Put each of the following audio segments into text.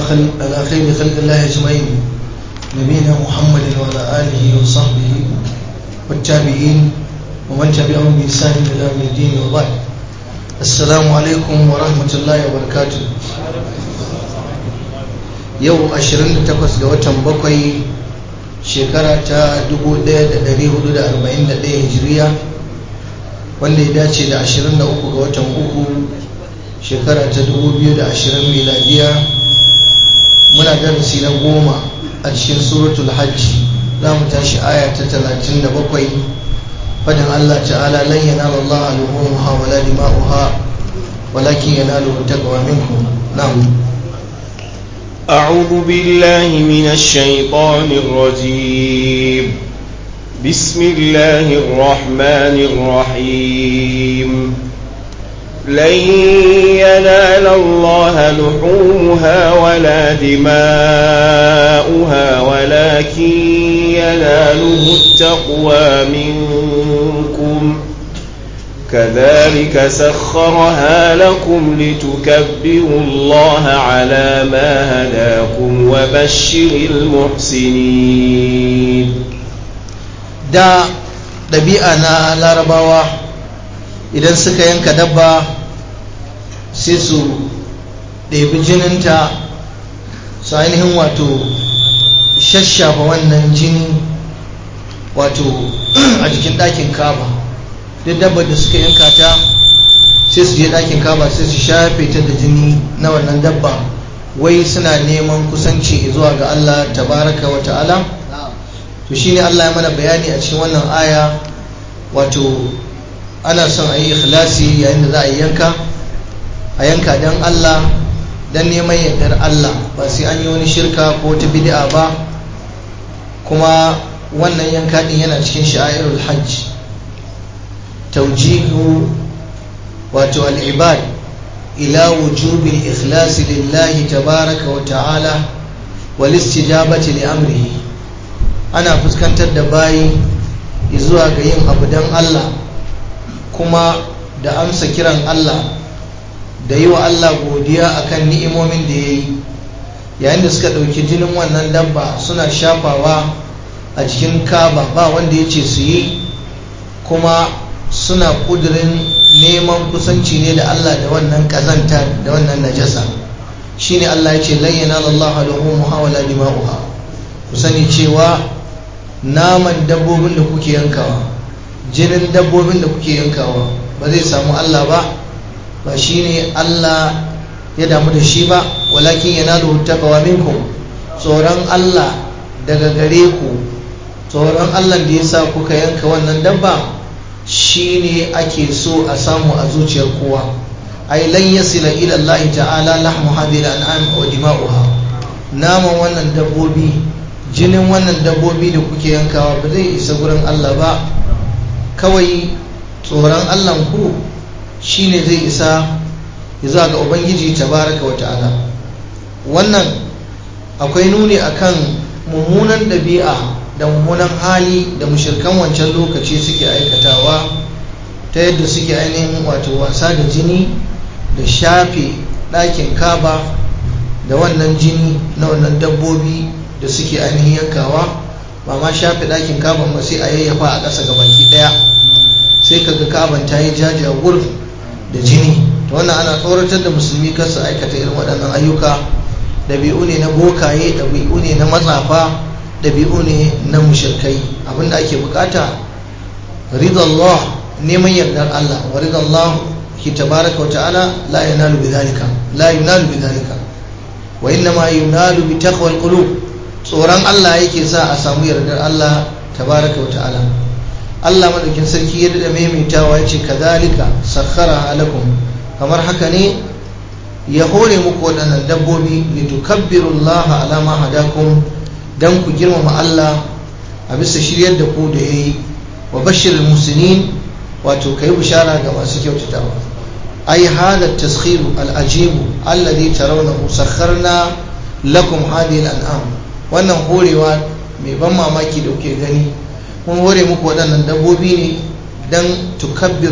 خلق على خير خلق الله أجمعين نبينا محمد وعلى آله وصحبه والتابعين ومن تبعهم بإحسان إلى يوم الدين وبعد السلام عليكم ورحمة الله وبركاته yau 28 ga watan bakwai shekara ta 1441 hijiriya wanda ya dace da 23 ga watan uku shekara ta 2020 miladiya muna darasi na goma a cikin suratul hajji za mu tashi aya ta 37 fadin Allah ta'ala lan yanala Allah luhumha wala dima'uha walakin yanaluhu taqwa minkum na'am أعوذ بالله من الشيطان الرجيم بسم الله الرحمن الرحيم لن ينال الله لحومها ولا دماؤها ولكن يناله التقوى منكم كذلك سخرها لكم لتكبروا الله على ما هداكم وبشر المحسنين da ɗabi'a na larabawa idan suka yanka dabba sai su ɗebi jininta su ainihin wato shashafa wannan jini wato a jikin ɗakin kaba duk dabbar da suka yanka ta sai su je ɗakin kaba sai su shafe ta da jini na wannan dabba wai suna neman kusanci zuwa ga Allah tabaraka wa ta'ala to shine Allah ya mana bayani a cikin wannan aya wato ana son a yi ikhlasi yayin da za a yanka a yanka don Allah don neman yardar Allah ba sai an yi wani shirka ko ta bid'a ba kuma wannan yanka din yana cikin sha'irul hajj توجيه واتو العباد إلى وجوب الإخلاص لله تبارك وتعالى والاستجابة لأمره أنا فسكنت الدباي izuwa ga yin abu don Allah kuma da amsa kiran Allah da yi wa Allah godiya akan ni'imomin da ya yi yayin da suka ɗauki jinin wannan dabba suna shafawa a jikin kaba ba wanda ya ce su yi kuma suna kudirin neman kusanci ne da Allah da wannan kazanta da wannan najasa shine Allah ya ce lan yanala Allah luhumuha wala dima'uha ku sani cewa naman dabbobin da kuke yankawa jinin dabbobin da kuke yankawa ba zai samu Allah ba ba shine Allah ya damu da shi ba walakin yanalu taqwa minkum tsoron Allah daga gare ku tsoron Allah da ya sa kuka yanka wannan dabba shi ne ake so a samu a zuciyar kowa ai lan yasila ila Allah ta'ala lahmu hadhihi al-an'am wa dima'uha naman wannan dabbobi jinin wannan dabbobi da kuke yankawa ba zai isa gurin Allah ba kawai tsoron Allah ku shine zai isa zuwa ga ubangiji tabaraka wa ta'ala wannan akwai nuni akan mummunan ɗabi'a da mummunan hali da mushirkan wancan lokaci suke aikatawa ta yadda suke ainihin wato wasa da jini da shafe ɗakin kaba da wannan jini na wannan dabbobi da suke ainihin yankawa ba ma shafe ɗakin kaban ba sai a yayyafa a ƙasa ga baki ɗaya sai kaga kaban ta yi jaja wurin da jini ta wannan ana tsoratar da musulmi kar su aikata irin waɗannan ayyuka ɗabi'u ne na bokaye ɗabi'u ne na matsafa ɗabi'u ne na mushirkai abinda ake bukata ridallah neman yardar Allah wa ridallah ki tabaraka wa ta'ala la yanalu bidhalika la yunalu bidhalika wa innama yunalu bi taqwal qulub tsoron Allah yake sa a samu yardar Allah tabaraka wa ta'ala Allah madaukin sarki ya dada maimaitawa yace kadhalika sakhara lakum kamar haka ne ya hore muku waɗannan dabbobi litukabbirullaha ala ma hadakum don ku girmama Allah a bisa shiryar da ku da ya yi wa bashir musinin wato ka yi bishara ga masu kyautatawa ai hada taskhiru al'ajibu alladhi tarawnahu sakharna lakum hadhihi al'am wannan horewa mai ban mamaki da kuke gani mun hore muku waɗannan dabbobi ne dan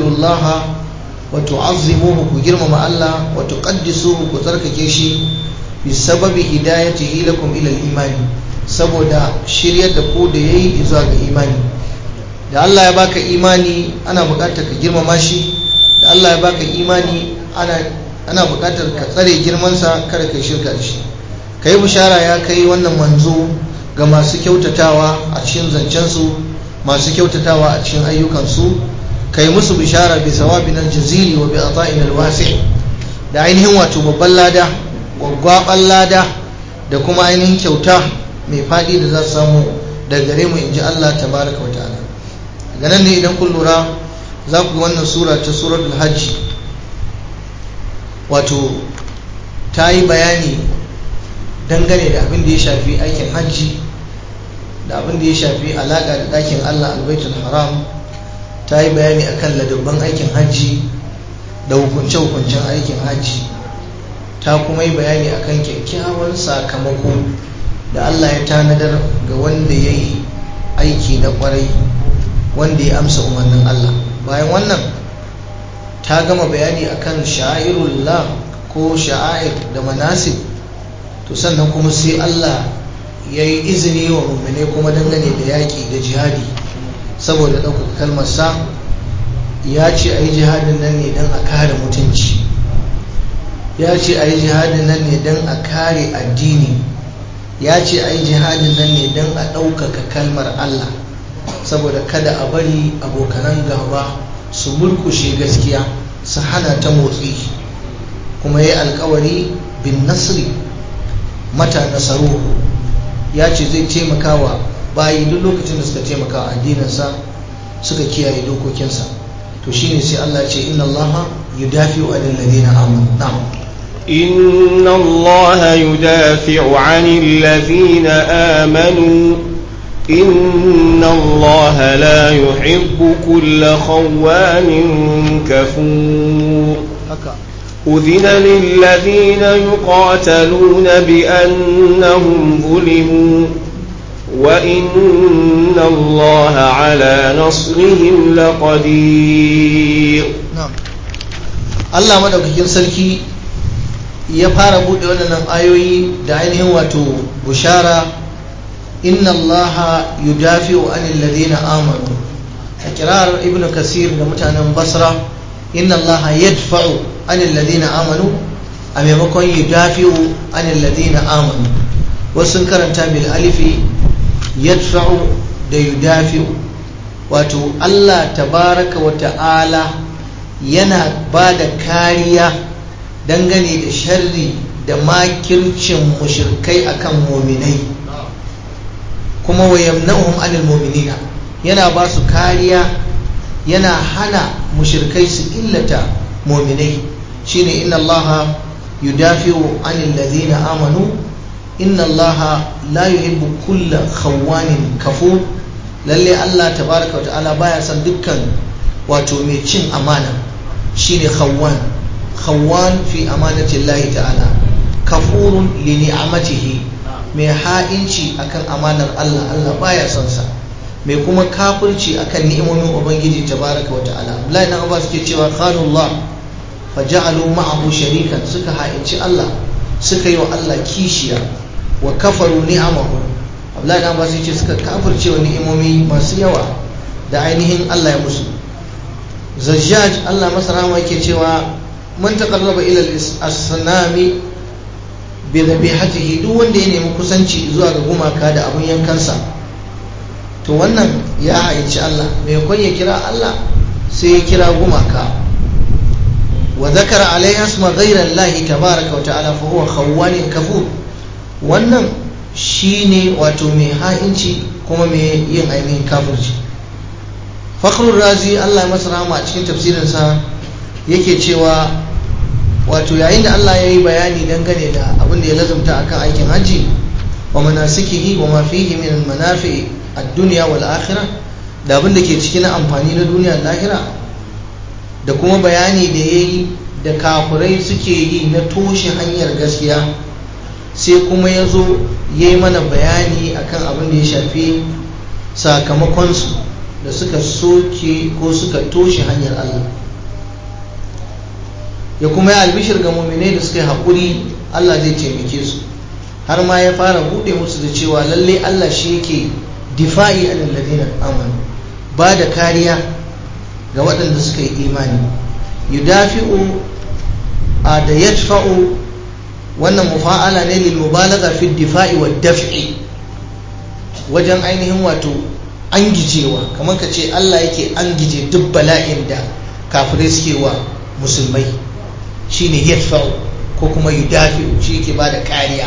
tukabbirullaha wa tu'azzimuhu ku girmama Allah wa tuqaddisuhu ku tsarkake shi bi sababi hidayatihi lakum ila al-imani saboda shiryar da ku da yayi zuwa ga imani da Allah ya baka imani ana buƙatar ka girmama shi da Allah ya baka imani ana ana buƙatar ka tsare girmansa kada ka shirka da shi kai bishara ya kai wannan manzo ga masu kyautatawa a cikin zancensu masu kyautatawa a cikin ayyukansu kai musu bishara bi sawabin aljazili wa bi ata'in alwasi da ainihin wato babban lada gwaggwaban lada da kuma ainihin kyauta mai fadi da za su samu daga gare mu inji Allah tabaraka wa ta'ala daga nan ne idan kun lura za ku ga wannan sura ta suratul hajji wato ta yi bayani dangane da abin da ya shafi aikin hajji da abin da ya shafi alaƙa da ɗakin Allah albaitul haram ta yi bayani akan ladabban aikin hajji da hukunce-hukuncen aikin hajji ta kuma yi bayani akan kyakkyawan sakamako da Allah ya tanadar ga wanda ya yi aiki na kwarai wanda ya amsa umarnin Allah bayan wannan ta gama bayani akan sha'irullah ko sha'air da manasib to sannan kuma sai Allah ya yi izini wa mummune kuma dangane da yaƙi da jihadi saboda ɗaukaka kalmarsa ya ce a yi jihadin nan ne don a kare mutunci ya ce a yi jihadin nan ne don a kare addini ya ce a yi jihadin nan ne don a ɗaukaka kalmar Allah saboda kada a bari abokanan gaba su mulkushe gaskiya su hana ta motsi kuma ya yi alkawari bin nasri mata nasaruhu ya ce zai taimakawa bayi duk lokacin da suka taimaka addininsa suka kiyaye dokokinsa to shine sai Allah ce inna Allah yudafi'u 'anil ladina amanu na'am إن الله يدافع عن الذين آمنوا إن الله لا يحب كل خوان كفور أذن للذين يقاتلون بأنهم ظلموا وإن الله على نصرهم لقدير na'am Allah madaukakin sarki ya fara bude wannan ayoyi da ainihin wato bushara inna Allah yudafi'u anil ladina amanu a kirar ibnu kasir da mutanen basra inna Allah yadfa'u anil ladina amanu a maimakon yudafi'u anil ladina amanu wasu sun karanta bil alifi yadfa'u da yudafi'u wato Allah tabaraka wa ta'ala yana ba da kariya dangane da sharri da makircin mushirkai akan muminai kuma wa yamna'uhum anil mu'minina yana ba su kariya yana hana mushirkai su illata muminai shine inna allaha yudafi'u anil ladina amanu inna allaha la yuhibbu kulla khawanin kafur lalle Allah tabaraka wa ta'ala baya son dukkan wato mai cin amana shine khawwan khawwan fi amanati Allah ta'ala kafurun li ni'amatihi mai ha'inci akan amanar Allah Allah baya son sa mai kuma kafirci akan ni'imomin ubangiji tabaraka wa ta'ala Abdullahi dan Abbas ke cewa khanullah faja'alu ma'ahu sharikan suka ha'inci Allah suka yi wa Allah kishiya wa kafaru ni'amahu Abdullahi dan Abbas ce suka kafirce wa ni'imomi masu yawa da ainihin Allah ya musu Zajjaj Allah masa rahama yake cewa man taqarraba ila al-asnami bi dhabihatihi duk wanda ya nemi kusanci zuwa ga gumaka da abun yankansa to wannan ya haici Allah mai kon ya kira Allah sai ya kira gumaka wa zakara alaiha isma ghayra Allah tabaaraka wa ta'ala fa huwa khawwanin kafur wannan shine wato mai ha'inci kuma mai yin ainihin kafirci fakhrul razi Allah masa rahama a cikin tafsirinsa yake cewa wato yayin da Allah ya yi bayani dangane da abin da ya lazumta akan aikin hajji wa manasikihi wa ma fihi min manafi ad-dunya wal akhirah da abin da ke ciki na amfani na duniya da lahira da kuma bayani da yayi da kafurai suke yi na toshe hanyar gaskiya sai kuma ya zo ya yi mana bayani akan abin da ya shafi sakamakonsu da suka soke ko suka toshe hanyar Allah ya kuma yi albishir ga muminai da suka yi haƙuri Allah zai taimake su har ma ya fara buɗe musu da cewa lalle Allah shi yake difa'i alal ladina amanu ba da kariya ga waɗanda suka yi imani yudafi'u a da yadfa'u wannan mufa'ala ne lil mubalagha fi difa'i wa daf'i wajen ainihin wato angijewa kamar ka ce Allah yake angije duk bala'in da kafirai suke wa musulmai shine yadfa'u ko kuma yudafi'u shi yake bada kariya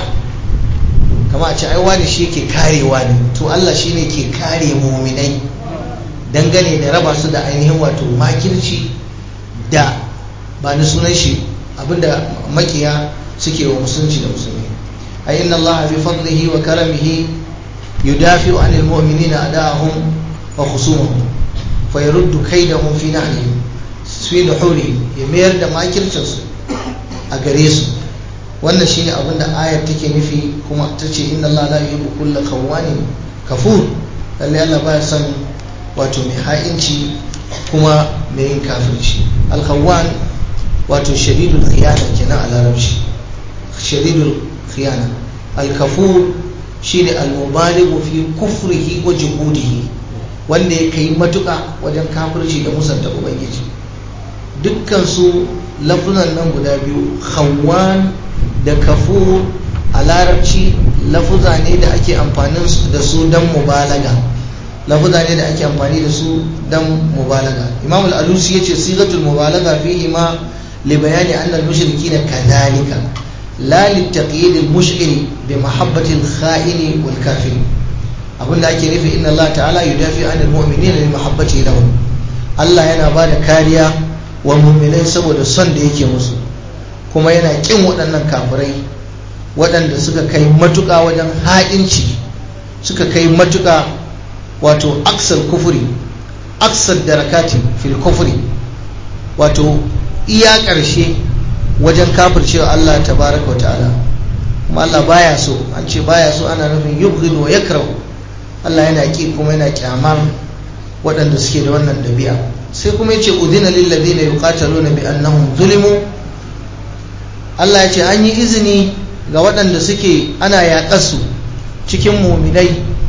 kama a ce ai wani shi yake karewa ne to Allah shine ke kare muminai dangane da raba su da ainihin wato makirci da ba ni sunan shi abinda makiya suke wa musulunci da musulmi ai inna Allah bi fadlihi wa karamihi yudafi'u 'anil mu'minina ada'ahum wa khusumahum fa yaruddu kaydahum fi nahlihim fi nuhurihim ya mayar da makircin su a gare su wannan shine abin da ayar take nufi kuma ta ce inna Allah la yuhibbu kulla khawwanin kafur lalle Allah baya son wato mai ha'inci kuma mai yin kafirci al-khawwan wato shadidul khiyana kenan a larabci shadidul khiyana al-kafur shine al-mubalighu fi kufrihi wa juhudihi wanda ya kai matuka wajen kafirci da musanta ubangiji dukkan su lafuzan nan guda biyu khawwan da kafur a larabci lafuza ne da ake amfani da su don mubalaga lafuza ne da ake amfani da su don mubalaga imam al-alusi ya ce sigatul mubalaga fihi ma li bayani anna al-mushrikina kadhalika la li taqyid al-mush'ir bi mahabbati al-kha'in wal kafir abinda ake nufi inna Allah ta'ala yudafi anil mu'minina li mahabbati lahum Allah yana bada kariya wa mu'minai saboda son da yake musu kuma yana kin waɗannan kafirai waɗanda suka kai matuƙa wajen ha'inci suka kai matuƙa wato aksar kufuri aksar darakati fil kufuri wato iya ƙarshe wajen kafircewa Allah tabaraka wa ta'ala kuma Allah baya so an ce baya so ana nufin yubghid wa yakrahu Allah yana ki kuma yana kyamar waɗanda suke da wannan ɗabi'a sai kuma yace udina lil ladina yuqataluna bi annahum zulimu Allah ya ce an yi izini ga waɗanda suke ana yaƙarsu cikin muminai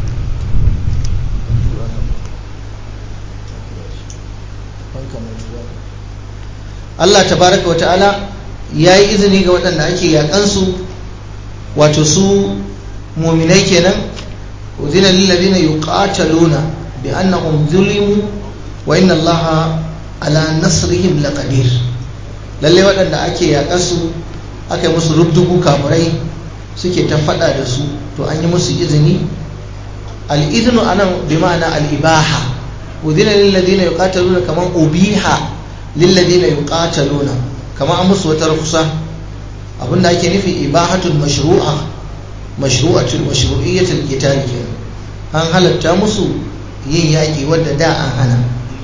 Allah tabaraka wa ta'ala ya yi izini ga waɗanda ake yaƙansu wato su muminai kenan uzina lillazina yuqataluna bi annahum zulimu wa inna Allaha ala nasrihim laqadir lalle waɗanda ake yaƙarsu aka yi musu rubdugu kafirai suke ta faɗa da su to an yi musu izini al'izinu a nan bi ma'ana al'ibaha udina lilladina yuqataluna kaman ubiha lilladina yuqataluna kaman an musu wata rukusa abinda ake nufi ibahatul mashru'a mashru'atul mashru'iyyatul qital kenan an halatta musu yin yaƙi wadda da an hana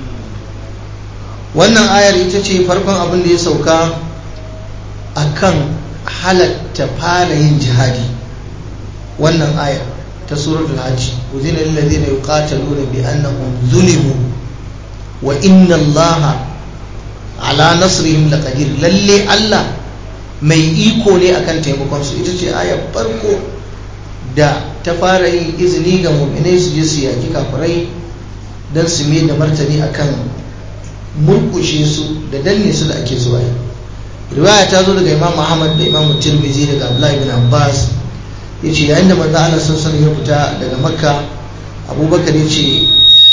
wannan ayar ita ce farkon abin da ya sauka akan halatta fara yin jihadi wannan ayar ta suratul hajj uzina lil ladina yuqataluna bi annahum zulimu wa inna allaha ala nasrihim laqadir lalle Allah mai iko ne akan taimakon su ita ce ayar farko da ta fara yin izini ga mu'minai su je su yaki kafirai don su mai da martani akan murkushe su da danne su da ake zuwa yi riwaya ta zo daga imam Muhammad da imam tirmizi daga abdullahi bin abbas ya ce yayin da manzo Allah sun ya fita daga makka abubakar ya ce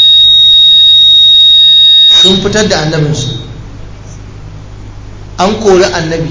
sun fitar da annabinsu an kori annabi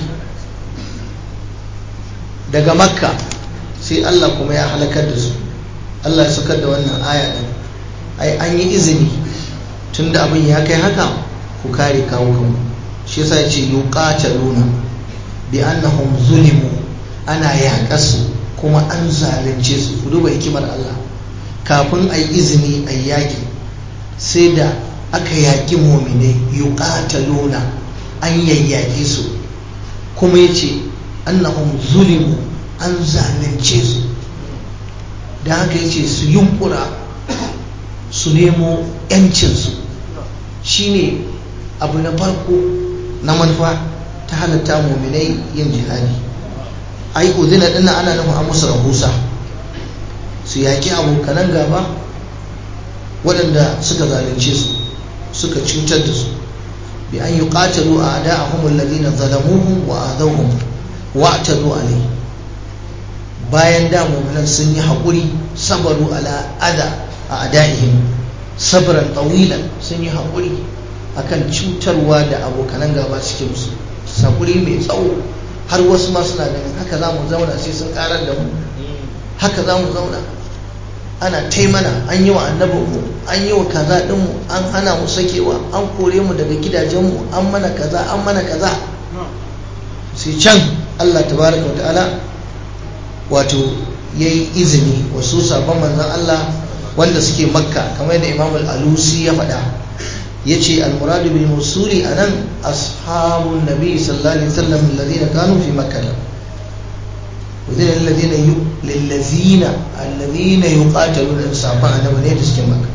daga makka sai Allah kuma ya halakar da su Allah ya saukar da wannan aya din ai an yi izini tunda abin ya kai haka ku kare kawo kanku shi yasa ya ce yuqataluna bi annahum zulimu ana yaƙasu kuma an zalunce su ku duba hikimar Allah kafin a yi izini a yaƙi sai da aka yaƙi mominai yuqataluna an yayyake su kuma ya ce annahum zulimu an zalunce su da haka ya ce su yunkura su nemo 'yancinsu shine abu na farko na manufa ta halatta muminai yin jihadi ai udina dinnan ana nufin an musu rahusa su yaƙi abokanan gaba waɗanda suka zalunce su suka cutar da su bi an yi ƙatalu a ada a humul ladina zalamuhum wa adawhum wa atadu alai bayan da mu'minan sun yi haƙuri sabaru ala ada a adaihim sabran tawilan sun yi haƙuri akan cutarwa da abokanan gaba suke musu haƙuri mai tsawo har wasu ma suna ganin haka za mu zauna sai sun ƙarar da mu haka za mu zauna ana taimana an yi wa annabinmu an yi wa kaza ɗinmu an hana mu sakewa an kore mu daga gidajenmu an mana kaza an mana kaza sai can allah tabaraka wa ta'ala wato ya yi izini wasu sabon manzan allah wanda suke makka kamar yadda imam al-alusi ya faɗa ya ce al-muradu bil musuli a nan ashabun nabi sallallahu alaihi wasallam alladhina kanu fi makka وذين الذين ي... للذين الذين يقاتلون صحابان annabi ne da suke maka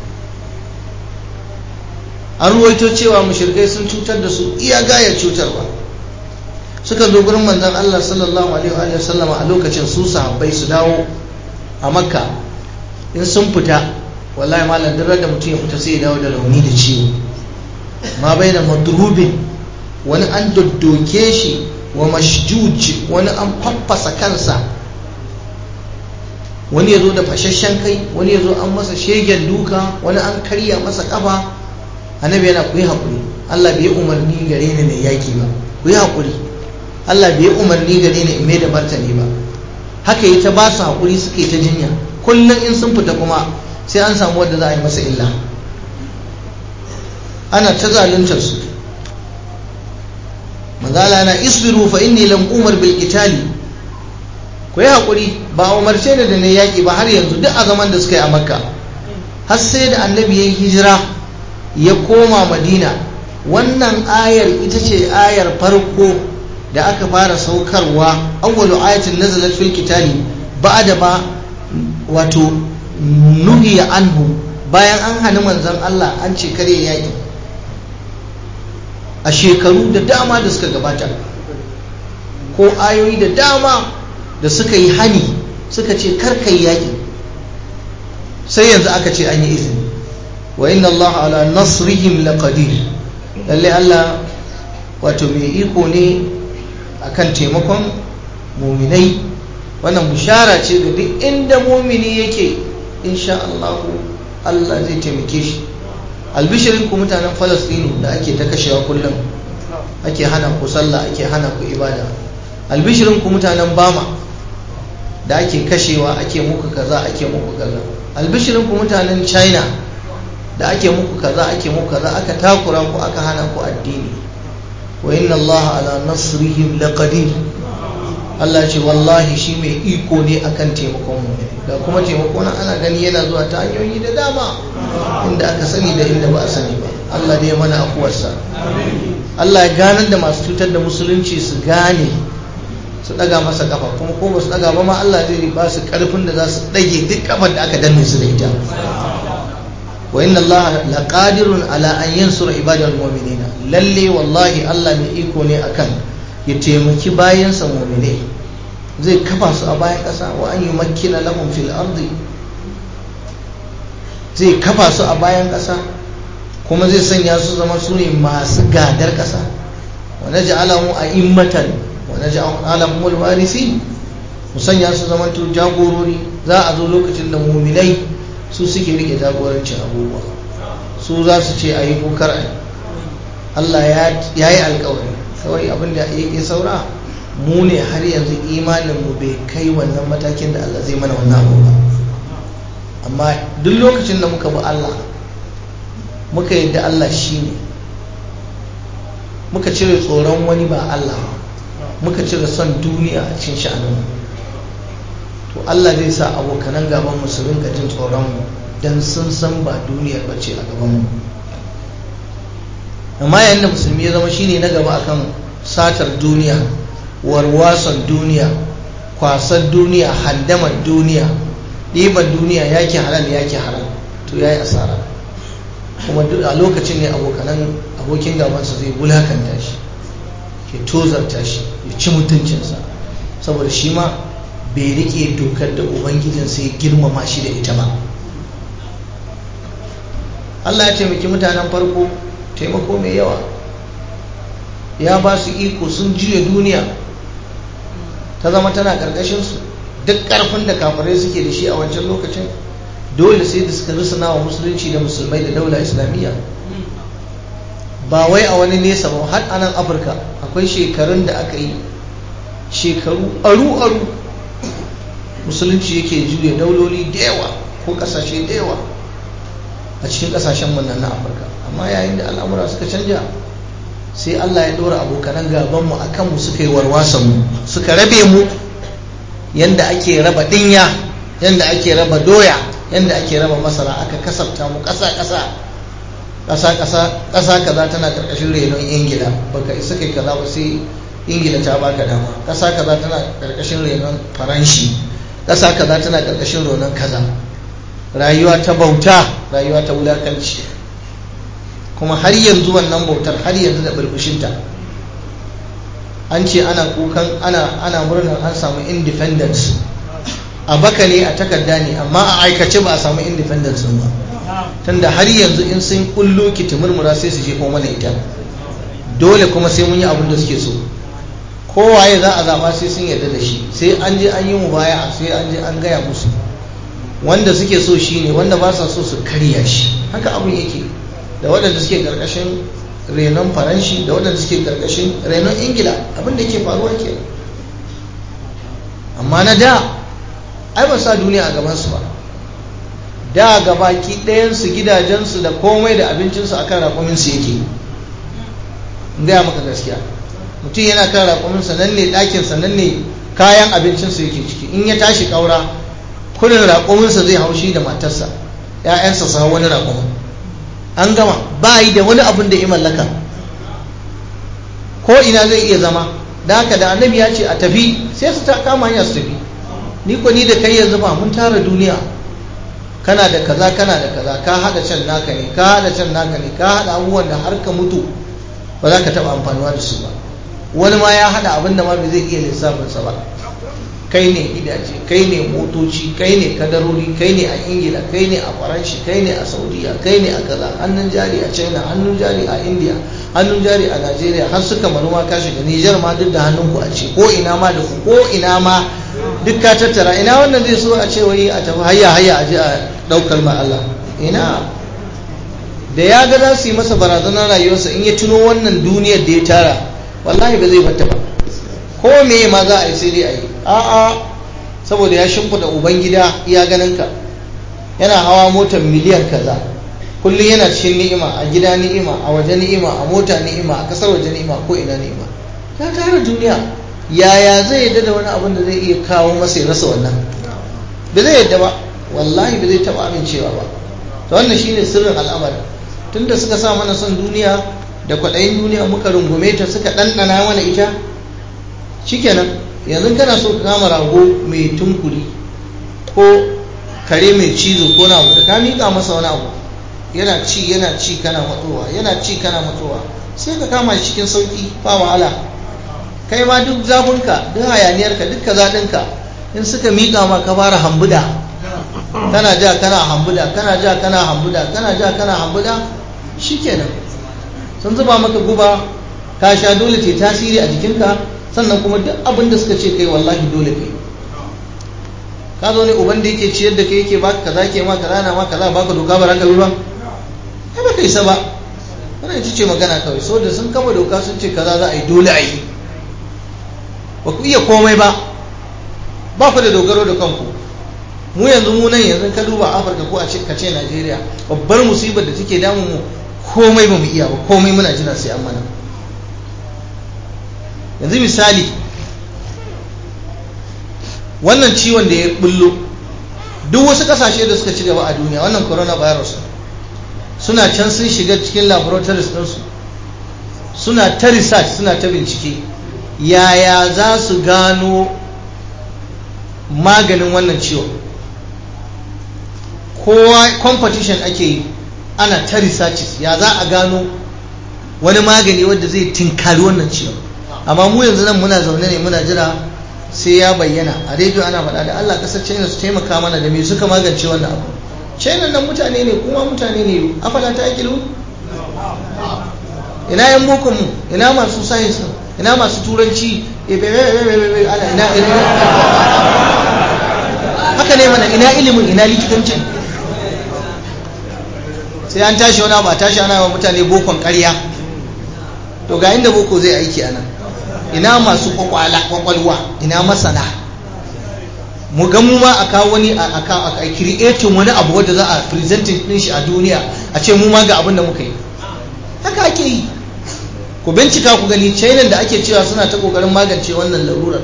an ruwaito cewa mushrikai sun cutar da su iya gaya cutarwa suka zo gurin manzon Allah sallallahu alaihi wa sallam a lokacin su sahabbai su dawo a makka in sun fita wallahi malam duk da mutum ya fita sai ya dawo da rauni da ciwo ma bai da madrubin wani an doddoke shi wa mashjuj wani an faffasa kansa wani ya zo da fashashen kai wani ya zo an masa shegen duka wani an karya masa kafa annabi yana ku yi haƙuri Allah bai umarni gare ni na yaki ba ku yi haƙuri Allah bai umarni gare ni in mai da martani ba haka yi ta ba su haƙuri suka yi ta jinya kullum in sun fita kuma sai an samu wanda za a yi masa illa ana ta zaluntar su manzala na isbiru fa inni lam umar bil qitali ku yi hakuri ba umarce ni da ne yaki ba har yanzu duk a zaman da suka yi a makka har sai da annabi ya hijira ya koma madina wannan ayar ita ce ayar farko da aka fara saukarwa awwalu ayatin nazalat fil qitali ba'da ma wato nuhiya anhu bayan an hana manzon Allah an ce kare yaki a shekaru da dama da suka gabata ko ayoyi da dama da suka yi hani suka ce karkai yaƙi sai yanzu aka ce an yi izini wa inna Allah ala nasrihim laqadir lalle Allah wato mai iko ne akan taimakon muminai wannan bishara ce ga duk inda mumini yake insha Allah Allah zai taimake shi albishirin ku mutanen falastinu da ake ta kashewa kullum ake hana ku sallah ake hana ku ibada albishirin ku mutanen bama da ake kashewa ake muku kaza ake muku kaza albishirin ku mutanen china da ake muku kaza ake muku kaza aka takura ku aka hana ku addini wa inna allaha ala nasrihim laqadir Allah ce wallahi shi mai iko ne akan taimakon mu da kuma taimako na ana gani yana zuwa ta hanyoyi da dama inda aka sani da inda ba a sani ba Allah da ya mana afuwarsa Allah ya ganar da masu cutar da musulunci su gane su daga masa kafa kuma ko ba su daga ba ma Allah zai ba su karfin da za su dage duk kafar da aka danne su da ita wa inna Allah laqadirun ala an yansura ibadal mu'minina lalle wallahi Allah mai iko ne akan ya taimaki bayansa mu'mine zai kafa su a bayan ƙasa wa an yumakkina lahum fil ardi zai kafa su a bayan ƙasa kuma zai sanya su zama su ne masu gadar ƙasa wa naj'alahu a'immatan wa naj'alahu al-warisi mu sanya su zama to jagorori za a zo lokacin da mu'minai su suke rike jagorancin abubuwa su za su ce ayi ko kar ayi Allah ya yi alkawari kawai abin da yake saura mu ne har yanzu imanin mu bai kai wannan matakin da Allah zai mana wannan abu ba amma duk lokacin da muka bi Allah muka yadda Allah shi ne muka cire tsoron wani ba Allah muka cire son duniya a cikin sha'anin to Allah zai sa abokanan gaban mu su rinka jin tsoron mu dan sun san ba duniyar bace a gaban mu amma yayin da musulmi ya zama shine na gaba akan satar duniya warwason duniya kwasar duniya handamar duniya ɗiban duniya yake halal yake haram to yayi asara kuma duk a lokacin ne abokanan abokin gabansa zai wulakanta shi ya tozarta shi ya ci mutuncinsa saboda shi ma bai rike dokar da ubangijin sai girmama shi da ita ba Allah ya taimaki mutanen farko taimako mai yawa ya ba su iko sun juya duniya ta zama tana ƙarƙashinsu duk ƙarfin da kafirai suke da shi a wancan lokacin dole sai da suka rusuna wa musulunci da musulmai da daula islamiyya ba wai a wani nesa ba har a nan afirka akwai shekarun da aka yi shekaru aru-aru musulunci yake juya dauloli da yawa ko ƙasashe da yawa a cikin ƙasashen nan na afirka amma yayin da al'amura suka canja sai allah ya ɗora abokanan gabanmu a kanmu suka yi warwasanmu suka rabe mu yanda ake raba ɗinya yanda ake raba doya yanda ake raba masara aka kasafta mu ƙasa-ƙasa ƙasa-ƙasa ƙasa kaza tana ƙarƙashin renon ingila baka isa kai kaza ba sai ingila ta baka dama ƙasa kaza tana ƙarƙashin renon faranshi ƙasa kaza tana ƙarƙashin renon kaza rayuwa ta bauta rayuwa ta wulakanci kuma har yanzu wannan bautar har yanzu da burbushinta an ce ana kukan ana ana murnar an samu independence a baka ne a takarda ne amma a aikace ba a samu independence ba tunda har yanzu in sun kullo ki murmura sai su jefo mana ita dole kuma sai mun yi abin da suke so kowaye za a zaba sai sun yarda da shi sai an je an yi mu baya sai an je an gaya musu wanda suke so shi ne wanda ba sa so su karya shi haka abin yake da waɗanda suke ƙarƙashin renon faranshi da waɗanda suke ƙarƙashin renon ingila abin da ke faruwa ke amma na da ai ba sa duniya a gabansu ba da gabaki ɗayansu gidajensu da komai da abincinsu akan raƙuminsu yake gaya maka gaskiya mutum yana kan raƙuminsa nan ne ɗakinsa nan ne kayan abincinsu yake ciki in ya tashi ƙaura kurin raƙuminsa zai haushi da matarsa ‘ya'yansa su hau wani raƙumin an gama ba yi da wani abin da ya mallaka ko ina zai iya zama da haka da annabi ya ce a tafi sai su ta kama hanya su tafi ni ko ni da kai yanzu ba mun tara duniya kana da kaza kana da kaza ka hada can naka ne ka hada can naka ne ka hada abubuwan da har ka mutu ba za ka taba amfanuwa da su ba wani ma ya hada abin da ma bai zai iya lissafinsa ba kai ne gidaje kai ne motoci kai ne kadarori kai ne a ingila kai ne a faranshi kai ne a saudiya kai ne a kaza hannun jari a china hannun jari a india hannun jari a nigeria har suka manoma ka shiga nijar ma duk da hannun ku a ce ko ina ma da ku ko ina ma duk ka tattara ina wannan zai so a ce wai a tafi hayya hayya a je a daukar ma Allah ina da ya ga za su yi masa barazanar rayuwarsa in ya tuno wannan duniyar da ya tara wallahi ba zai bata ba ko me ma za a yi sai dai a yi a'a saboda ya shimfiɗa ubangida iya ganinka yana hawa motar miliyan kaza kullum yana cikin ni'ima a gida ni'ima a waje ni'ima a mota ni'ima a kasar waje ni'ima ko ina ni'ima ya tara duniya yaya zai yadda da wani abin da zai iya kawo masa ya rasa wannan ba zai yadda ba wallahi ba zai taɓa amincewa ba to wannan shine sirrin al'amari tunda suka sa mana son duniya da kwaɗayin duniya muka rungume ta suka ɗanɗana mana ita shikenan yanzu kana so ka kama rago mai tunkuri ko kare mai cizo ko na abu da ka miƙa masa wani abu yana ci yana ci kana matsowa yana ci kana matsowa sai ka kama shi cikin sauƙi ba wahala kai ma duk zafinka duk hayaniyarka duk kazaɗinka in suka miƙa ma ka fara hambuda kana ja kana hambuda kana ja kana hambuda kana ja kana hambuda shikenan sun zuba maka guba ka sha dole te tasiri a jikinka sannan kuma duk abin da suka ce kai wallahi dole kai ka zo ne uban da yake ciyar da kai yake baka kaza ke ma kaza na ma kaza baka doka ba ranka ba ai baka isa ba wannan ita ce magana kawai so da sun kama doka sun ce kaza za a yi dole a yi ba ku iya komai ba ba ku da dogaro da kanku mu yanzu mu nan yanzu ka duba afirka ko a ce ka ce najeriya babbar musibar da take damun mu komai ba mu iya ba komai muna jira sai an mana yanzu misali wannan ciwon da ya bullo duk wasu kasashe da suka ci gaba a duniya wannan coronavirus suna can sun shiga cikin laboratories ɗinsu suna ta research suna ta bincike yaya za su gano maganin wannan ciwon kowa competition ake yi ana ta researches ya za a gano wani magani wanda zai tinkari wannan ciwon amma mu yanzu nan muna zaune ne muna jira sai ya bayyana a rediyo ana faɗa da Allah ƙasar China su taimaka mana da me suka magance wannan abu China nan mutane ne kuma mutane ne afala ta kilu ina yan bokon mu ina masu science ina masu turanci ina haka ne mana ina ilimin ina likitancin sai an tashi wani ba tashi ana wa mutane bokon ƙarya to ga inda boko zai aiki a nan ina masu kwakwalwa ina masana mu ga mu ma a kawo wani a creating wani abu wadda za a presenting din shi a duniya a ce mu ma ga abin da muka yi haka ake yi ku bincika ku gani china da ake cewa suna ta kokarin magance wannan larurar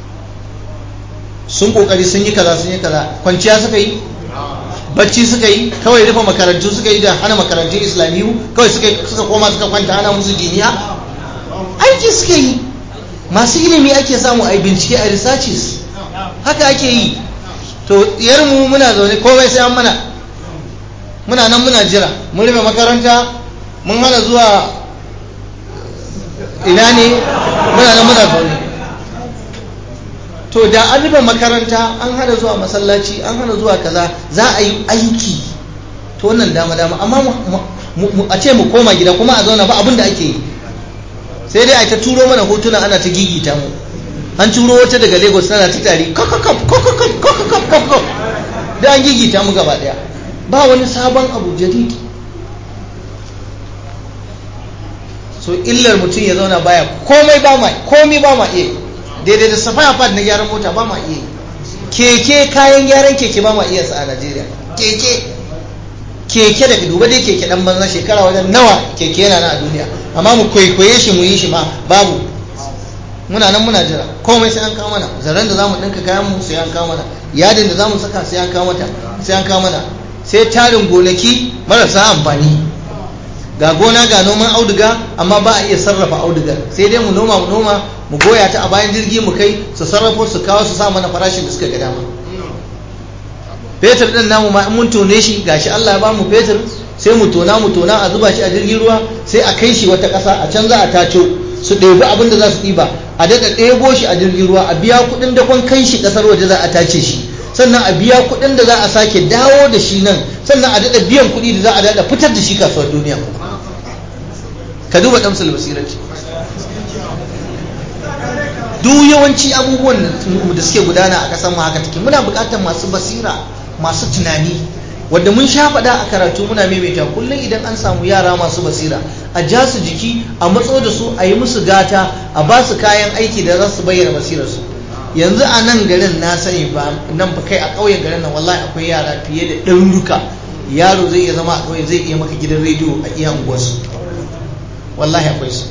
sun kokari sun yi kaza sun yi kaza kwanciya suka yi bacci suka yi kawai rufe makarantu suka yi da hana makarantun islamiyu kawai suka koma suka kwanta hana musu jiniya aiki suka yi masu ilimi ake samu a bincike a researches haka ake yi to mu muna zaune komai sai an mana muna nan muna jira mun rufe makaranta mun hana zuwa ina ne muna nan muna zaune to da an rufe makaranta an hana zuwa masallaci an hana zuwa kaza za a yi aiki to wannan dama dama amma a ce mu koma gida kuma a zauna ba abin da ake yi sai dai a ta turo mana hotuna ana ta gigita mu an turo wata daga lagos tana ta tari da an gigita mu gaba daya ba wani sabon abu jadid so illar mutum ya zauna baya komai ba ma komai ba ma iya daidai da safaya pad na gyaran mota ba ma iya keke kayan gyaran keke ba ma iya sa a najeriya keke keke da duba dai keke dan banza shekara wajen nawa keke yana na a duniya amma mu kwaikwaye shi mu yi shi ma babu muna nan muna jira komai sai an kawo mana zaren da zamu dinka kayan mu sai an kawo mana yadin da zamu saka sai an kawo mata sai an kawo mana sai tarin gonaki marasa amfani ga gona ga noman auduga amma ba a iya sarrafa audugar sai dai mu noma mu noma mu goya ta a bayan jirgi mu kai su sarrafo su kawo su sa mana farashin da suka ga dama fetur din namu ma in mun tone shi gashi Allah ya ba mu fetur sai mu tona mu tona a zuba shi a jirgin ruwa sai a kai shi wata ƙasa a can za a taco su ɗebi abin da za su ɗiba a daɗa ɗebo shi a jirgin ruwa a biya kuɗin dakon kai shi ƙasar waje za a tace shi sannan a biya kuɗin da za a sake dawo da shi nan sannan a daɗa biyan kuɗi da za a daɗa fitar da shi kasuwar duniya ka duba ɗamsal basirati duk yawanci abubuwan da suke gudana a ƙasar mu haka take muna buƙatar masu basira masu tunani wanda mun sha faɗa a karatu muna maimaita kullum idan an samu yara masu basira a ja su jiki a matso da su a yi musu gata a ba su kayan aiki da za su bayyana basirarsu yanzu a nan garin na sani ba nan ba kai a ƙauyen garin nan wallahi akwai yara fiye da ɗaruruka yaro zai iya zama a ƙauye zai iya maka gidan rediyo a iya unguwarsu wallahi akwai su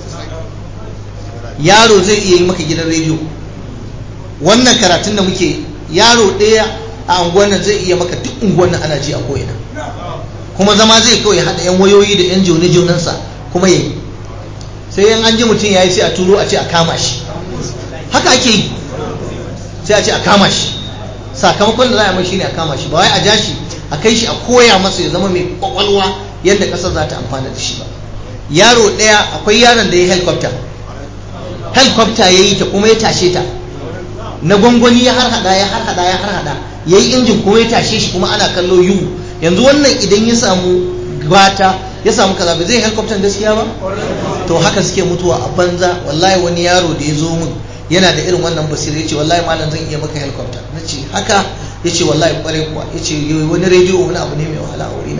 yaro zai iya yi maka gidan rediyo wannan karatun da muke yaro ɗaya a unguwar nan zai iya maka duk unguwar nan ana ji a ko'ina kuma zama zai kawai haɗa yan wayoyi da yan jone jonansa kuma yayi sai yan an ji mutum ya yi sai a turo a ce a kama shi haka ake yi sai a ce a kama shi sakamakon da za a mai shine a kama shi ba wai a ja shi a kai shi a koya masa ya zama mai kwakwalwa yadda ƙasar za ta amfana da shi ba yaro ɗaya akwai yaron da ya helicopter helicopter ya yi ta kuma ya tashe ta na gwangwani ya harhaɗa ya harhaɗa ya harhaɗa ya yi injin kuma ya tashe shi kuma ana kallo yiwu yanzu wannan idan ya samu gata ya samu kaza ba zai helicopter gaskiya ba to haka suke mutuwa a banza wallahi wani yaro da ya zo min yana da irin wannan basira ya ce wallahi malam zan iya maka helicopter na ce haka ya ce wallahi kwarai kuwa ya ce wani rediyo wani abu ne mai wahala a wurina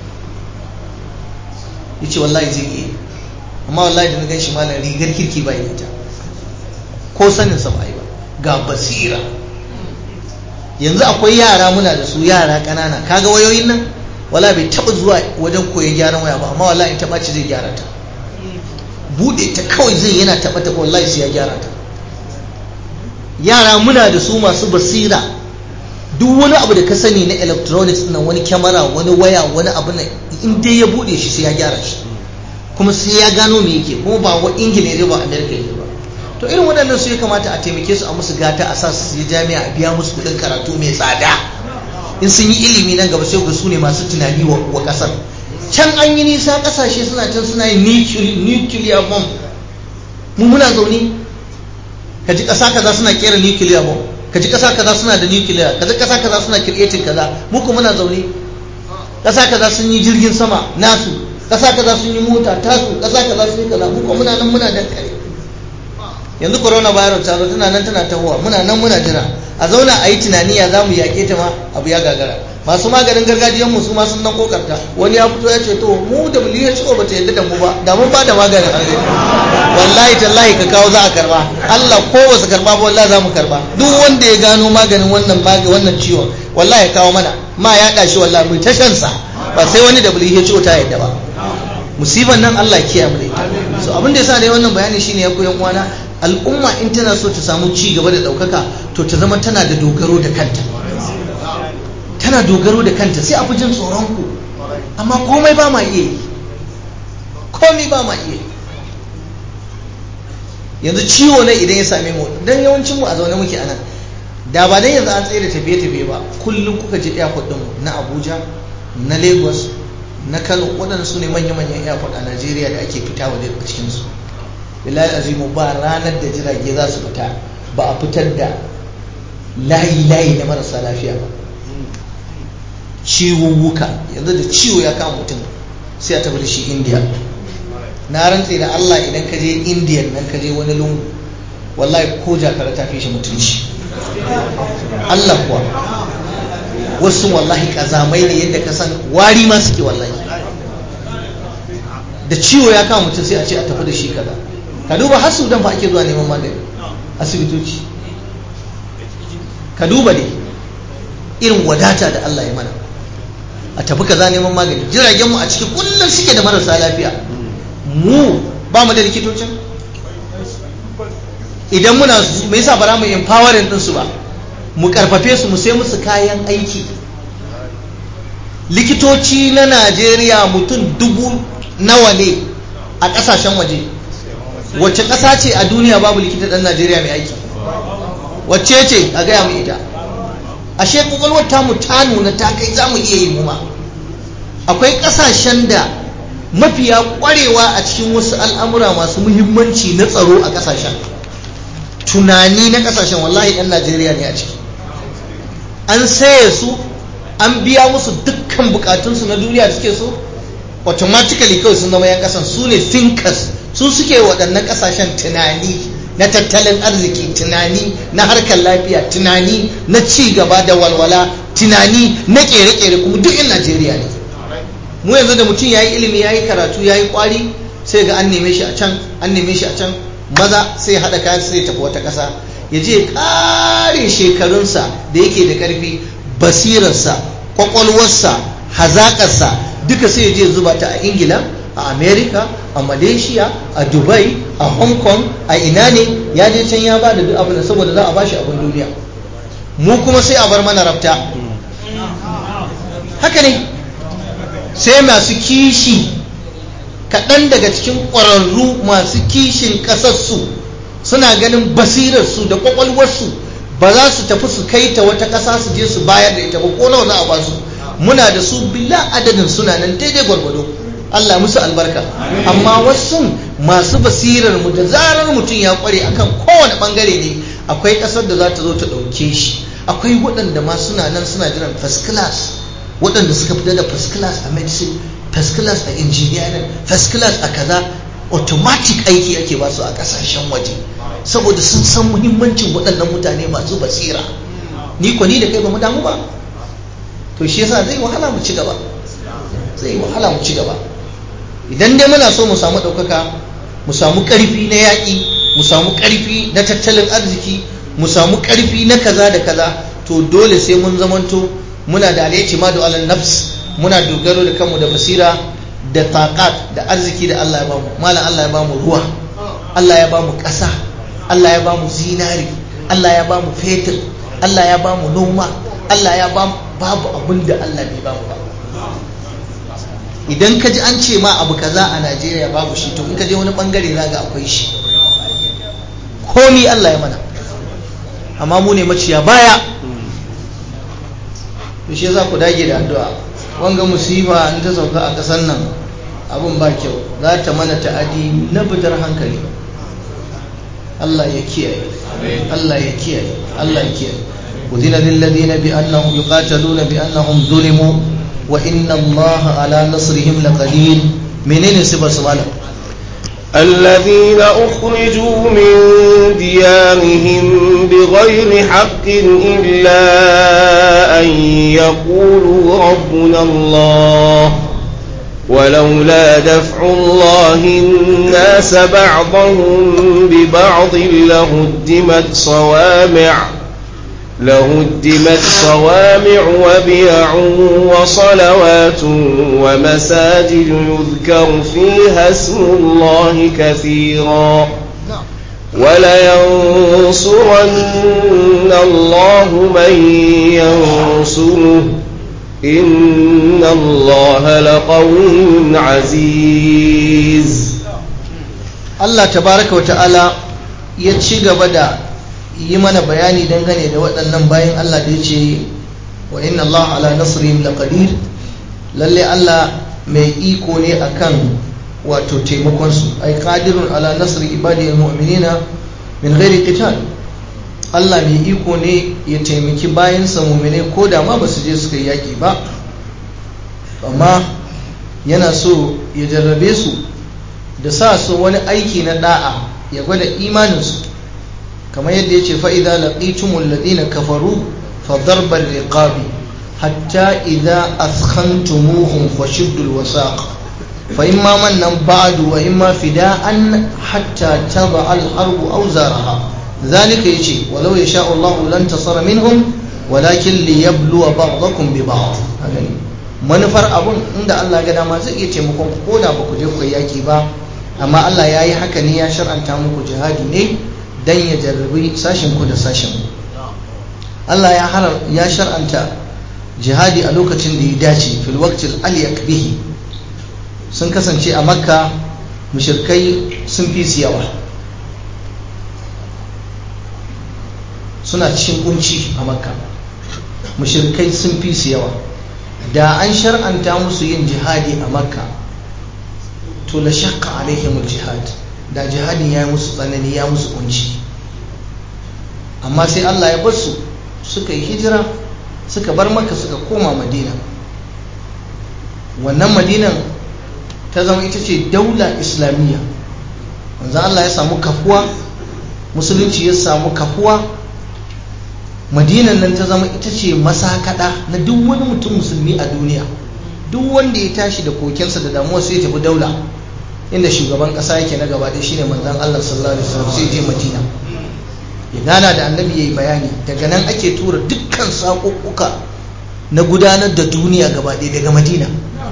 ya ce wallahi zai iya amma wallahi da na gan shi malam rigar kirki ba ita ko sanin sa ba yi ba ga basira yanzu akwai yara muna da su yara ƙanana kaga wayoyin nan wala bai taɓa zuwa wajen koyon gyaran waya ba amma wallahi in taɓa ci zai gyara ta buɗe ta kawai zai yana taɓa ta wallahi sai ya gyara ta yara muna da su masu basira duk wani abu da ka sani na electronics na wani kyamara wani waya wani abu na in dai ya buɗe shi sai ya gyara shi kuma sai ya gano me yake kuma ba wa ingila ne ba amerika ne ba to irin waɗannan su ya kamata a taimake su a musu gata a sa su yi jami'a a biya musu kuɗin karatu mai tsada in sun yi ilimi nan gaba sai ga su ne masu tunani wa ƙasar can an yi nisa ƙasashe suna can suna yin nuclear bomb mu muna zaune ka ji ƙasa kaza suna kera nuclear bomb ka ji ƙasa kaza suna da nuclear ka ji ƙasa kaza suna creating kaza mu kuma muna zaune ƙasa kaza sun yi jirgin sama nasu ƙasa kaza sun yi mota tasu ƙasa kaza sun yi kaza mu kuma muna nan muna da kare yanzu corona virus ta zo tana nan tana tahowa muna nan muna jira a zauna a yi tunani ya zamu yaƙe ta ma abu ya gagara masu maganin gargajiyan mu su ma sun nan kokarta wani ya fito ya ce to mu da WHO ba ta yadda da mu ba da mun ba da maganin arziki wallahi tallahi ka kawo za a karba Allah ko ba su karba ba wallahi za mu karba duk wanda ya gano maganin wannan magani wannan ciwon wallahi ya kawo mana ma ya dashi wallahi mu ta shan sa ba sai wani WHO ta yadda ba musiban nan Allah ya kiyaye mu da ita so abin da yasa ne wannan bayani shine ya koyan uwana al'umma in tana so ta samu ci gaba da ɗaukaka to ta zama tana da dogaro da kanta tana dogaro da kanta sai a fi jin tsoron ku amma komai ba ma iya yi komai ba ma iya yi yanzu ciwo ne idan ya same mu dan yawancin mu a zaune muke anan da ba dan yanzu an tsaye da tafiye-tafiye ba kullum kuka je airport din na Abuja na Lagos na Kano waɗanda su ne manya-manyan airport a Najeriya da ake fita waje a cikin su billahi azimu ba ranar da jirage za su fita ba a fitar da layi-layi na marasa lafiya ba ciwuwuka yanzu da ciwo ya kama mutum sai a tafi da shi indiya na rantse da allah idan ka je indiya nan ka je wani lungu wallahi ko jakara ta fi shi mutunci allah kuwa wasu wallahi kazamai ne yadda ka san wari ma suke wallahi da ciwo ya kama mutum sai a ce a tafi da shi kaza ka duba har sudan fa ake zuwa neman magani asibitoci ka duba ne irin wadata da Allah ya mana a tafi kaza neman magani jiragen mu a cikin kullum suke da marasa lafiya mu ba mu da likitocin idan muna me yasa ba za mu empowering din su ba mu karfafe su mu sai musu kayan aiki likitoci na Najeriya mutum dubu nawa ne a kasashen waje wacce ƙasa ce a duniya babu likita ɗan najeriya mai aiki wacce ce a gaya mu ita ashe kwakwalwar tamu ta nuna ta kai za mu iya yi mu ma akwai ƙasashen da mafiya ƙwarewa a cikin wasu al'amura masu muhimmanci na tsaro a ƙasashen tunani na ƙasashen wallahi ɗan najeriya ne a ciki an saye su an biya musu dukkan bukatunsu na duniya da suke so automatically kawai sun zama yan ƙasan su ne thinkers su suke waɗannan ƙasashen tunani na tattalin arziki tunani na harkar lafiya tunani na ci gaba da walwala tunani na ƙere-ƙere kuma duk in najeriya ne mu yanzu da mutum ya yi ilimi ya yi karatu ya yi ƙwari sai ga an neme shi a can an neme shi a can maza sai haɗa kayan sai tafi wata ƙasa ya je ƙare shekarunsa da yake da ƙarfi basirarsa ƙwaƙwalwarsa hazaƙarsa duka sai ya je zuba ta a ingila a america a malaysia a dubai a hong kong a ina ne ya je can ya ba da duk abin saboda za a bashi abin duniya mu kuma sai a bar mana rafta haka ne sai masu kishi kaɗan daga cikin ƙwararru masu kishin ƙasarsu suna ganin basirarsu da ƙwaƙwalwarsu ba za su tafi su kai ta wata ƙasa su je su bayar da ita ba ko nawa za a ba su muna da su bila adadin suna nan daidai gwargwado Allah musu albarka amma wasu masu basirar mu da zarar mutum ya kware akan kowane bangare ne akwai kasar da za ta zo ta ɗauke shi akwai waɗanda ma suna nan suna jiran first class waɗanda suka fita da first class a medicine first class a engineering first class a kaza automatic aiki ake ba su a ƙasashen waje saboda sun san muhimmancin waɗannan mutane masu basira ni ko ni da kai ba mu damu ba to shi yasa zai wahala mu ci gaba zai wahala mu ci gaba idan dai muna so mu samu ɗaukaka mu samu ƙarfi na yaƙi mu samu ƙarfi na tattalin arziki mu samu ƙarfi na kaza da kaza to dole sai mun zamanto muna da alayyaci ma da alal nafs muna dogaro da kanmu da basira da taqat da arziki da Allah ya bamu malam Allah ya bamu ruwa Allah ya bamu ƙasa Allah ya bamu zinari Allah ya bamu fetur Allah ya bamu noma Allah ya bamu babu abin da Allah bai bamu ba idan ka ji an ce ma abu kaza a Najeriya babu shi to in ka je wani bangare za ga akwai shi komi Allah ya mana amma mu ne maciya baya to shi za ku dage da addu'a wanga musifa in ta sauka a ƙasar nan abin ba kyau za ta mana ta'adi na fitar hankali Allah ya kiyaye Allah ya kiyaye Allah ya kiyaye udina lil ladina bi annahum yuqataluna bi annahum zulimu wa inna Allah ala nasrihim laqadir menene sifar su malam الذين أخرجوا من ديارهم بغير حق إلا أن يقولوا ربنا الله ولولا دفع الله الناس بعضهم ببعض لهدمت صوامع لهدمت صوامع وبيع وصلوات ومساجد يذكر فيها اسم الله كثيرا ولينصرن الله من ينصره إن الله لقوي عزيز Allah tabaraka wata'ala ya ci gaba da yi mana bayani dangane da waɗannan bayan Allah da ya ce wa inna Allah ala nasrihim laqadir lalle Allah mai iko ne akan wato taimakonsu ai qadirun ala nasri ibadihi almu'minina min ghairi qital Allah mai iko ne ya taimaki bayansa mu'mine ko da ma basu je suka yi yaki ba amma yana so ya jarrabe su da sa su wani aiki na da'a ya gwada imaninsu kamar yadda ya ce fa'iza laƙitumul ladina kafaru fa darbar riqabi hatta idza askhantumuhum fashiddul wasaq fa imma mannan ba'du wa imma fida'an hatta taba al harbu aw zaraha zalika yace walau yasha Allah lan tasara minhum walakin liyabluwa ba'dakum bi ba'd manufar abun inda Allah ga dama zai iya taimakon ko da ba ku je ku yaki ba amma Allah ya yi haka ne ya shar'anta muku jihadi ne don ya jarrabi sashen-ku da sashen Allah ya shar'anta jihadi a lokacin da ya dace fil waqtil aliyak bihi sun kasance a makka mushirkai sun fi su yawa suna cikin kunci a makka mushirkai sun fi su yawa da an shar'anta musu yin jihadi a makka to la shakka alaihim jihad da jihadin ya musu tsanani ya musu kunci amma sai Allah ya bar su suka yi hijira suka bar maka suka koma madina wannan madinan ta zama ita ce daula islamiyya wanzu Allah ya samu kafuwa musulunci ya samu kafuwa madinan nan ta zama ita ce masakada na duk wani mutum musulmi a duniya duk wanda ya tashi da kokensa da damuwa sai ya tafi daula inda shugaban kasa yake na gaba ɗaya shine manzon Allah sallallahu alaihi wasallam sai je Madina ya gana da annabi yayi bayani daga nan ake tura dukkan saƙuƙuka na gudanar da duniya gaba ɗaya daga Madina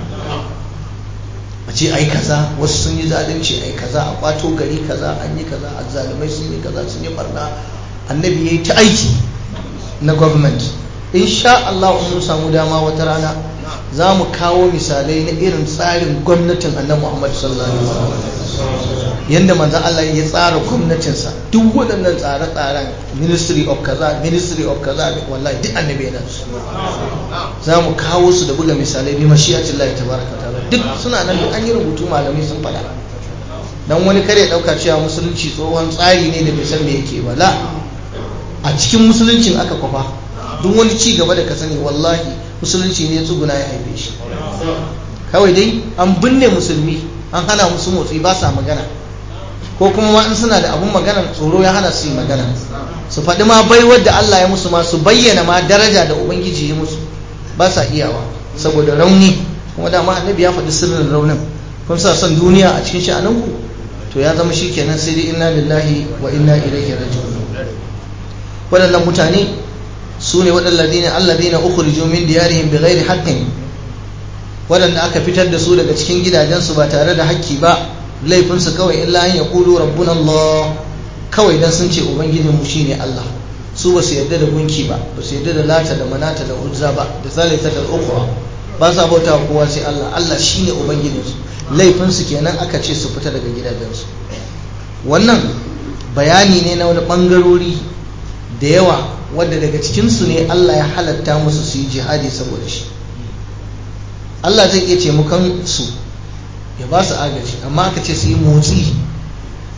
a ce ai kaza wasu sun yi zalunci ai kaza a kwato gari kaza an yi kaza azzalumai sun yi kaza sun yi barna annabi yayi ta aiki na government insha Allah mun samu dama wata rana za mu kawo misalai na irin tsarin gwamnatin annabi Muhammad sallallahu alaihi wasallam yanda manzon Allah ya tsara gwamnatinsa duk waɗannan tsare-tsaren ministry of kaza ministry of kaza wallahi duk annabi yana su za mu kawo su da buga misalai bi mashiyatin Allah tabaraka ta'ala duk suna nan duk an yi rubutu malamai sun faɗa dan wani kare ɗauka cewa musulunci tsohon tsari ne da bai san me yake ba la a cikin musuluncin aka kwafa duk wani ci gaba da ka sani wallahi musulunci ne ya tsuguna ya haife shi kawai dai an binne musulmi an hana musu motsi ba sa magana ko kuma ma in suna da abun magana tsoro ya hana su yi magana su faɗi ma bai wadda Allah ya musu ma su bayyana ma daraja da ubangiji ya musu ba sa iyawa saboda rauni kuma dama annabi ya faɗi sirrin raunin kun sa son duniya a cikin sha'aninku to ya zama shi kenan sai dai inna lillahi wa inna ilaihi raji'un waɗannan mutane su ne waɗalladina alladina ukhriju min diyarihim bighairi haqqin waɗanda aka fitar da su daga cikin gidajensu ba tare da hakki ba laifinsu kawai illa an yaqulu rabbuna Allah kawai dan sun ce ubangijin mu shine Allah su ba su yarda da gunki ba ba su yarda da lata da manata da uzza ba da zalita da ukhra ba sa bauta kowa sai Allah Allah shine ubangijinsu laifinsu kenan aka ce su fita daga gidajensu wannan bayani ne na wani bangarori da yawa wadda daga cikinsu ne Allah ya halatta musu su yi jihadi saboda shi Allah zai iya taimakon su ya ba su agaji amma aka ce su yi motsi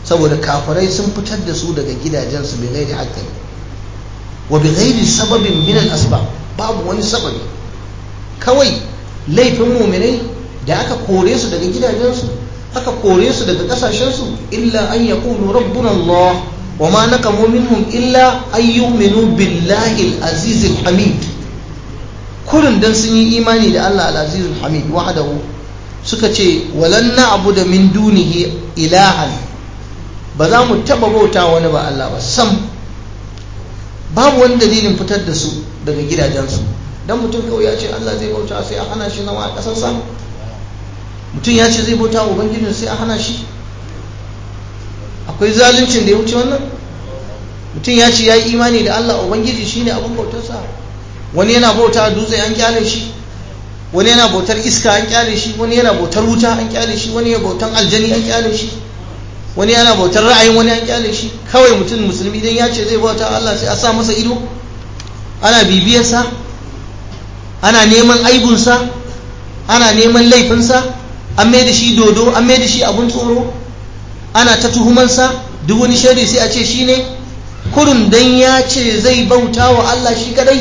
saboda kafirai sun fitar da su daga gidajensu bai gairi haƙƙin wa bi gairi sababin min al babu wani sababi kawai laifin muminai da aka kore su daga gidajensu aka kore su daga kasashensu illa an yaqulu rabbuna Allah wa ma naqamu minhum illa an yu'minu billahi al-aziz al-hamid kurin dan sun yi imani da Allah al-aziz al-hamid wahdahu suka ce walan na'budu min dunihi ilahan ba za mu taba bauta wani ba Allah ba sam babu wani dalilin fitar da su daga gidajensu dan mutum kawai ya ce Allah zai bauta sai a hana shi zama a ƙasarsa mutum ya ce zai bauta wa ubangijin sai a hana shi akwai zaluncin da ya wuce wannan mutum ya ce ya yi imani da Allah ubangiji shine abin bautarsa wani yana bauta a dutse an kyale shi wani yana bautar iska an kyale shi wani yana bautar wuta an kyale shi wani yana bautar aljani an kyale shi wani yana bautar ra'ayin wani an kyale shi kawai mutum musulmi dan ya ce zai bauta Allah sai a sa masa ido ana bibiyarsa ana neman aibunsa ana neman laifinsa an mai da shi dodo an mai da shi abun tsoro ana ta tuhumansa duk wani shari sai a ce shi ne kurun dan ya ce zai bauta wa Allah shi kadai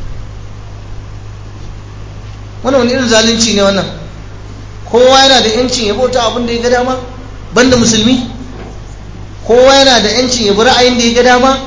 wannan wani irin zalunci ne wannan kowa yana da yancin ya bauta abin da ya ga dama banda musulmi kowa yana da yancin ya bi ra'ayin da ya ga dama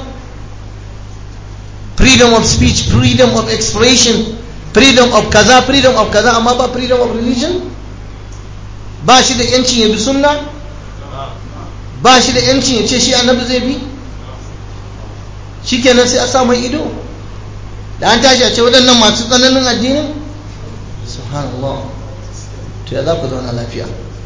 freedom of speech freedom of expression freedom of kaza freedom of kaza amma ba freedom of religion ba shi da yancin ya bi sunna ba shi da yancin ya ce shi annabi zai bi shikenan sai a sa mai ido da an tashi a ce waɗannan masu tsananin addinin subhanallah to ya za ku zauna lafiya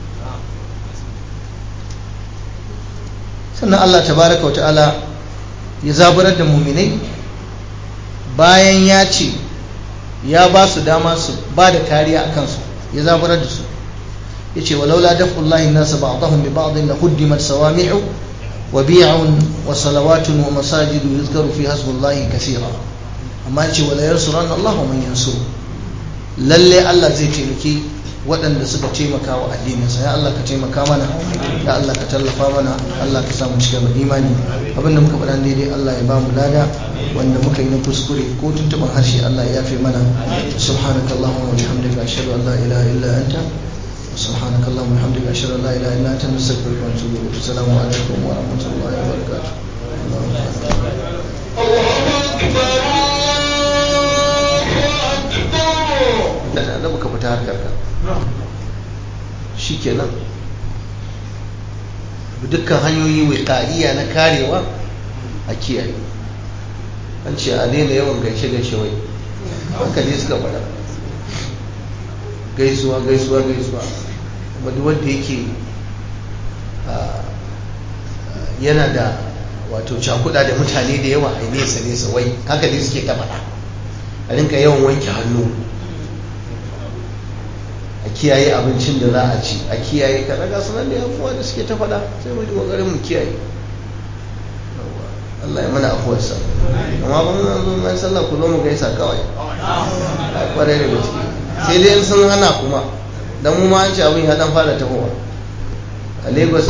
sannan Allah tabaraka wa ta'ala ya zaburar da muminai bayan ya ce ya ba su dama su ba da kariya a kansu ya zaburar da su ya ce walaula dafullahi nasa ba'dahum bi ba'din la huddimat sawami'u wa bi'un wa salawatun wa masajidu yuzkaru fi hasbullahi kaseera amma ce wala yansuranna Allah man yansur lalle Allah zai taimaki waɗanda suka taimaka wa addininsa ya Allah ka taimaka mana ya Allah ka tallafa mana Allah ka samu cikin imani abinda muka faɗa daidai Allah ya ba mu lada wanda muka yi na kuskure ko tuntuɓar harshe Allah ya yafe mana subhanaka allahumma wa bihamdika ashhadu an la ilaha illa anta subhanaka allahumma wa bihamdika ashhadu an la ilaha illa anta nastaghfiruka wa natubu ilayk assalamu alaikum wa rahmatullahi wa barakatuh da annabi ka fita harkar ka shikenan dukkan hanyoyi wiqaiya na karewa a kiyaye an ce a daina yawan gaishe gaishe wai haka ne suka faɗa gaisuwa gaisuwa gaisuwa kuma duk wanda yake yana da wato cakuda da mutane da yawa a nesa nesa wai haka ne suke ta faɗa a rinka yawan wanke hannu a kiyaye abincin da za a ci a kiyaye kaɗa ga sunan da yafuwa da suke ta faɗa sai mu ji ƙoƙarin mu kiyaye Allah ya mana afuwarsa amma ba mun zo mai sallah ku zo mu gaisa kawai a kwarai da gaske sai dai sun hana kuma dan mu ma an ci abin ya dan fara tahowa a Lagos